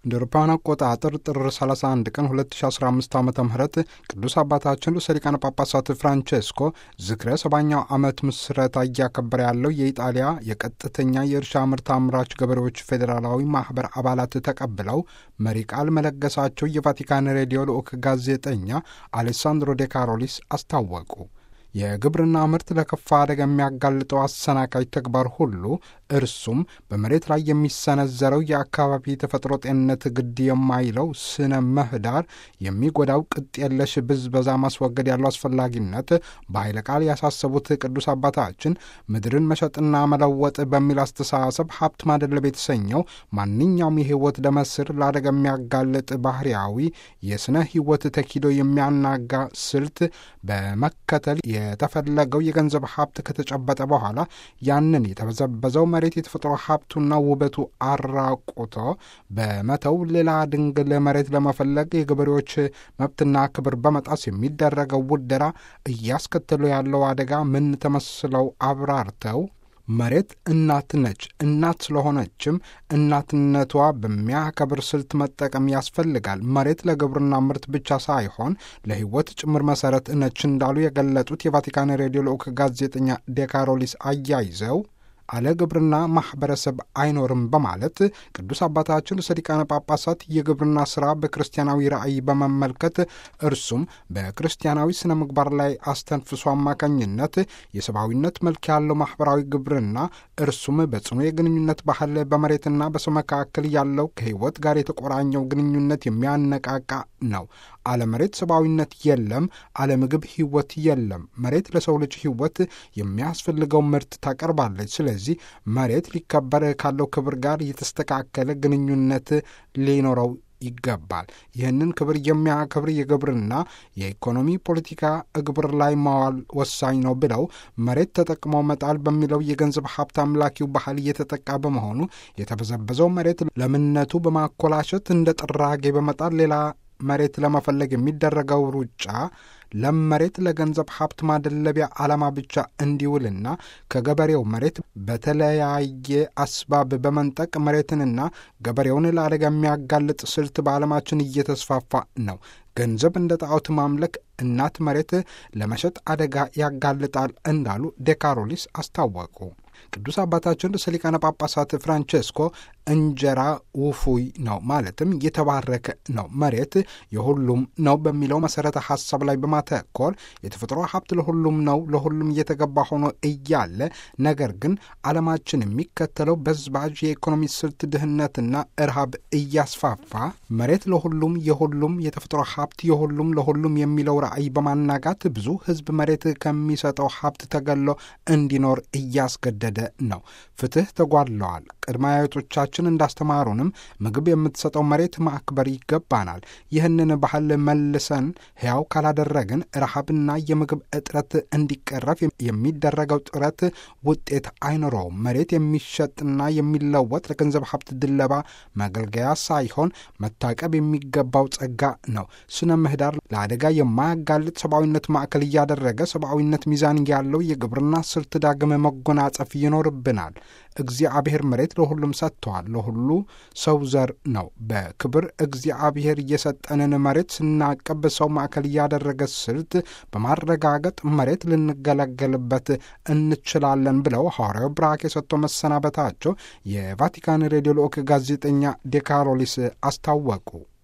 እንደ አውሮፓውያን አቆጣጠር ጥር 31 ቀን 2015 ዓ ም ቅዱስ አባታችን ርዕሰ ሊቃነ ጳጳሳት ፍራንቼስኮ ዝክረ ሰባኛው ዓመት ምስረታ እያከበረ ያለው የኢጣሊያ የቀጥተኛ የእርሻ ምርት አምራች ገበሬዎች ፌዴራላዊ ማኅበር አባላት ተቀብለው መሪ ቃል መለገሳቸው የቫቲካን ሬዲዮ ልዑክ ጋዜጠኛ አሌሳንድሮ ዴ ካሮሊስ አስታወቁ። የግብርና ምርት ለከፋ አደጋ የሚያጋልጠው አሰናካይ ተግባር ሁሉ እርሱም በመሬት ላይ የሚሰነዘረው የአካባቢ ተፈጥሮ ጤንነት ግድ የማይለው ስነ ምህዳር የሚጎዳው ቅጥ የለሽ ብዝበዛ ማስወገድ ያለው አስፈላጊነት በኃይለ ቃል ያሳሰቡት ቅዱስ አባታችን ምድርን መሸጥና መለወጥ በሚል አስተሳሰብ ሀብት ማደለብ የተሰኘው ማንኛውም የህይወት ደመስር ለአደጋ የሚያጋልጥ ባህርያዊ የስነ ህይወት ተኪዶ የሚያናጋ ስልት በመከተል የተፈለገው የገንዘብ ሀብት ከተጨበጠ በኋላ ያንን የተበዘበዘው መሬት የተፈጥሮ ሀብቱና ውበቱ አራቁቶ በመተው ሌላ ድንግል መሬት ለመፈለግ የገበሬዎች መብትና ክብር በመጣስ የሚደረገው ውደራ እያስከተሉ ያለው አደጋ ምን ተመስለው አብራርተው መሬት እናት ነች። እናት ስለሆነችም እናትነቷ በሚያከብር ስልት መጠቀም ያስፈልጋል። መሬት ለግብርና ምርት ብቻ ሳይሆን ለሕይወት ጭምር መሰረት ነች እንዳሉ የገለጡት የቫቲካን ሬዲዮ ልዑክ ጋዜጠኛ ዴካሮሊስ አያይዘው አለ ግብርና ማኅበረሰብ አይኖርም በማለት ቅዱስ አባታችን ርዕሰ ሊቃነ ጳጳሳት የግብርና ሥራ በክርስቲያናዊ ራእይ በመመልከት እርሱም በክርስቲያናዊ ስነ ምግባር ላይ አስተንፍሶ አማካኝነት የሰብአዊነት መልክ ያለው ማኅበራዊ ግብርና እርሱም በጽኑ የግንኙነት ባህል በመሬትና በሰው መካከል ያለው ከሕይወት ጋር የተቆራኘው ግንኙነት የሚያነቃቃ ነው። አለ መሬት ሰብአዊነት የለም። አለ ምግብ ሕይወት የለም። መሬት ለሰው ልጅ ሕይወት የሚያስፈልገው ምርት ታቀርባለች። ስለዚህ መሬት ሊከበር ካለው ክብር ጋር የተስተካከለ ግንኙነት ሊኖረው ይገባል። ይህንን ክብር የሚያከብር የግብርና የኢኮኖሚ ፖለቲካ እግብር ላይ ማዋል ወሳኝ ነው ብለው መሬት ተጠቅሞ መጣል በሚለው የገንዘብ ሀብት አምላኪው ባህል እየተጠቃ በመሆኑ የተበዘበዘው መሬት ለምነቱ በማኮላሸት እንደ ጥራጌ በመጣል ሌላ መሬት ለመፈለግ የሚደረገው ሩጫ ለም መሬት ለገንዘብ ሀብት ማደለቢያ ዓላማ ብቻ እንዲውልና ከገበሬው መሬት በተለያየ አስባብ በመንጠቅ መሬትንና ገበሬውን ለአደጋ የሚያጋልጥ ስልት በዓለማችን እየተስፋፋ ነው። ገንዘብ እንደ ጣዖት ማምለክ እናት መሬት ለመሸጥ አደጋ ያጋልጣል እንዳሉ ዴካሮሊስ አስታወቁ። ቅዱስ አባታችን ርዕሰ ሊቃነ ጳጳሳት ፍራንቼስኮ እንጀራ ውፉይ ነው ማለትም የተባረከ ነው፣ መሬት የሁሉም ነው በሚለው መሰረተ ሀሳብ ላይ በማተኮር የተፈጥሮ ሀብት ለሁሉም ነው፣ ለሁሉም እየተገባ ሆኖ እያለ ነገር ግን ዓለማችን የሚከተለው በዝባዥ የኢኮኖሚ ስልት ድህነትና እርሃብ እያስፋፋ መሬት ለሁሉም የሁሉም የተፈጥሮ ሀብት የሁሉም ለሁሉም የሚለው ራዕይ በማናጋት ብዙ ሕዝብ መሬት ከሚሰጠው ሀብት ተገሎ እንዲኖር እያስገደደ ነው። ፍትህ ተጓድለዋል። ቅድመ አያቶቻችን እንዳስተማሩንም ምግብ የምትሰጠው መሬት ማክበር ይገባናል። ይህንን ባህል መልሰን ሕያው ካላደረግን ረሃብና የምግብ እጥረት እንዲቀረፍ የሚደረገው ጥረት ውጤት አይኖረውም። መሬት የሚሸጥና የሚለወጥ ለገንዘብ ሀብት ድለባ መገልገያ ሳይሆን መታቀብ የሚገባው ጸጋ ነው። ስነ ምህዳር ለአደጋ የማያጋልጥ ሰብአዊነት ማዕከል እያደረገ ሰብአዊነት ሚዛን ያለው የግብርና ስልት ዳግም መጎናጸፍ ይኖርብናል። እግዚአብሔር መሬት ለሁሉም ሰጥተዋል። ለሁሉ ሰው ዘር ነው። በክብር እግዚአብሔር የሰጠንን መሬት ስናቀብ ሰው ማዕከል እያደረገ ስልት በማረጋገጥ መሬት ልንገለገልበት እንችላለን ብለው ሐዋርያው ብራክ የሰጠው መሰናበታቸው የቫቲካን ሬዲዮ ልዑክ ጋዜጠኛ ዴካሮሊስ አስታወቁ።